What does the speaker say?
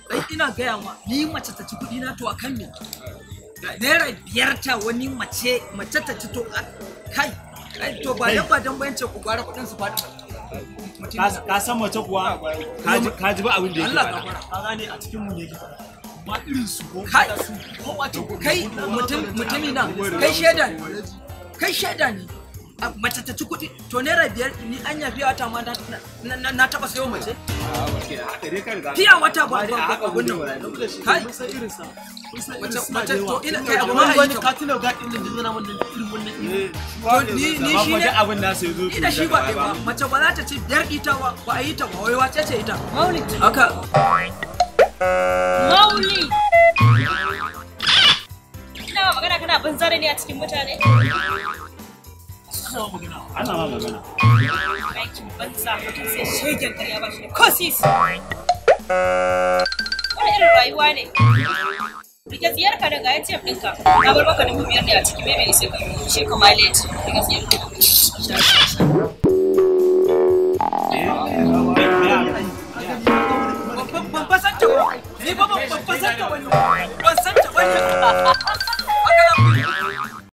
ai ina gaya ma ni mace ta ci kuɗi na to a kan me naira biyar ta wani mace mace ta ci to a- kai kai to ba dan ba dan bayan ce ku gwara kuɗin su faɗi Ka- ka san mace kuwa ka ji- ka ji ba abin da yake Allah faɗa. gafara. ka gane a cikin mu ne yake faɗa ba irin su ko kai da su ko wace kai mutum mutumi na kai shaida ne kai shaida ne a mace ta ci kuɗi to naira biyar ni an yafi wata ma na- na- na na taɓa sayo mace haka dai ka riga fiya wata ba ba a haka ba gudun wannan ba shi kai mun san irin sa mun san irin Mace- suna mace- da yawa to ina kai abu Kamar ma wani yi ka tuna ga din da zana mun da irin wannan irin to ni ni amma shi kuma ne duk abin nasu ya zo ina shi ba ɗaya ba mace ba za ta ci biyar ita ba ba a yi ta ba wai wace ce ita Maulid. haka Maulid. Ina ma magana kana banzare ne a cikin mutane. ana ma magana Aikin banza mutum sai shegen karya ba shi da ko sisi. Wani irin rayuwa ne? Rike tsiyar ka daga ATM ɗinka. Na bar maka dubu biyar ne a cikin meme sai ka shi ka mileage. Rike tsiyar ka. ban ban san ta ba ni ba ban ban san ta wani ban san ta wani